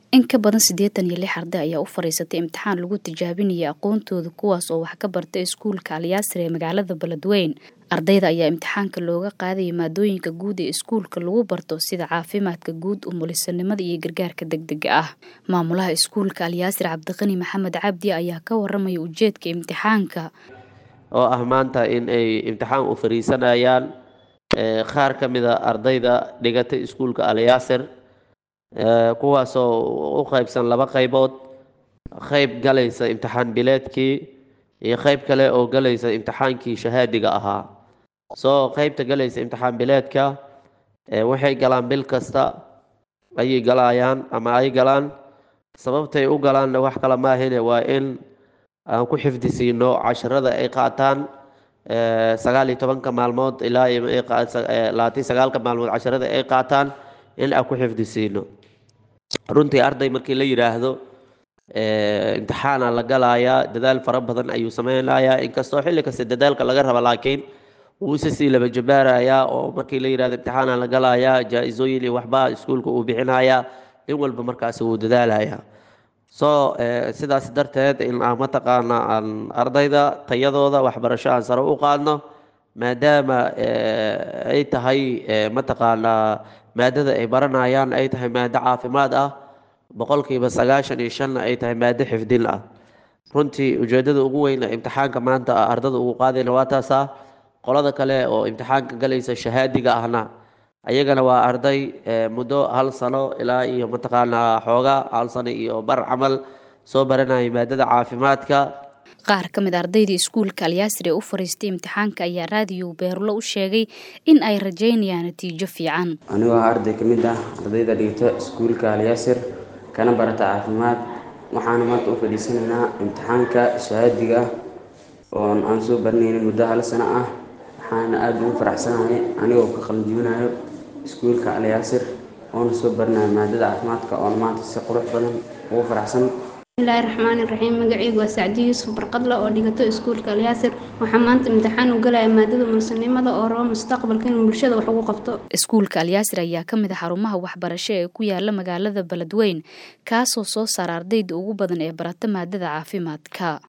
In ka badan siddeetan iyo lix arday ayaa u fariisatay imtixaan lagu tijaabinayay aqoontooda kuwaas oo wax ka bartay iskuulka Alyaasir ee magaalada Beledweyne. Ardayda ayaa imtixaanka looga qaadayay maadooyinka guud ee iskuulka lagu barto sida caafimaadka guud, umulisanimada iyo gargaarka degdega ah. Maamulaha iskuulka Alyaasir Cabdiqani Maxamed Cabdi ayaa ka waramaya ujeedka imtixaanka. oo ah maanta in ay imtixaan u fariisanayaan qaar ka mid a ardayda dhigatay iskuulka Alyaasir kuwaasoo u qaybsan laba qaybood qayb galaysa imtixaan bileedkii iyo qayb kale oo galaysa imtixaankii shahaadiga ahaa soo qaybta galaysa imtixaan bileedka waxay galaan bil kasta ayay galayaan ama ay galaan sababtay u galaanna wax kale maahine waa in aan ku xifdisiino casharada ay qaataan sagaal iyo tobanka maalmood ilaa labaatan sagaalka maalmood casharada ay qaataan in aan ku xifdisiino runtii arday markii la yidhaahdo imtixaana la galayaa dadaal fara badan ayuu sameynayaa inkastoo xilli kasta dadaalka laga raba laakiin wuu isa sii laba jabaarayaa oo markii la yidhahdo imtixaana la galayaa jaa-isooyin iyo waxba iskuulka uu bixinayaa in walba markaasi wuu dadaalayaa so sidaas darteed in aan mataqaana aan ardayda tayadooda waxbarasho aan sare u qaadno maadaama ay tahay mataqaanaa maadada ay baranayaan ay tahay maado caafimaad ah boqolkiiba sagaashan iyo shanna ay tahay maado xifdin ah runtii ujeedada ugu weyn imtixaanka maanta ardada ugu qaadayna waa taasa qolada kale oo imtixaanka galaysa shahaadiga ahna ayagana waa arday muddo hal sano ilaa iyo mataqaanaa xooga hal sano iyo bar camal soo baranayay maadada caafimaadka qaar ka mid ardaydii iskuulka alyaasir ee u fariistay imtixaanka ayaa raadiyo beerulo u sheegay in ay rajeynayaan natiijo fiican anigoo ah arday ka mid ah ardayda dhigta iskuulka alyaasir kana barata caafimaad waxaana maanta u fadhiisanaynaa imtixaanka shahaadiga oon aan soo baranaynin muddo hal sano ah waxaana aada ugu faraxsanahay anigoo ka qalinjibinayo iskuulka alyaasir oona soo baranayo maadada caafimaadka oona maanta si qurux badan ugu faraxsan bismillaahi raxmaani raxiim magacaygu waa sacdi yuusuf barqadle oo dhigato iskuulka alyaasir waxaa maanta imtixaan u galaya maadada mulsanimada oo rabo mustaqbalka inuu bulshada wax ugu qabto iskuulka alyaasir ayaa ka mid ah xarumaha waxbarasho ee ku yaala magaalada beledweyne kaasoo soo saara ardayda ugu badan ee barata maadada caafimaadka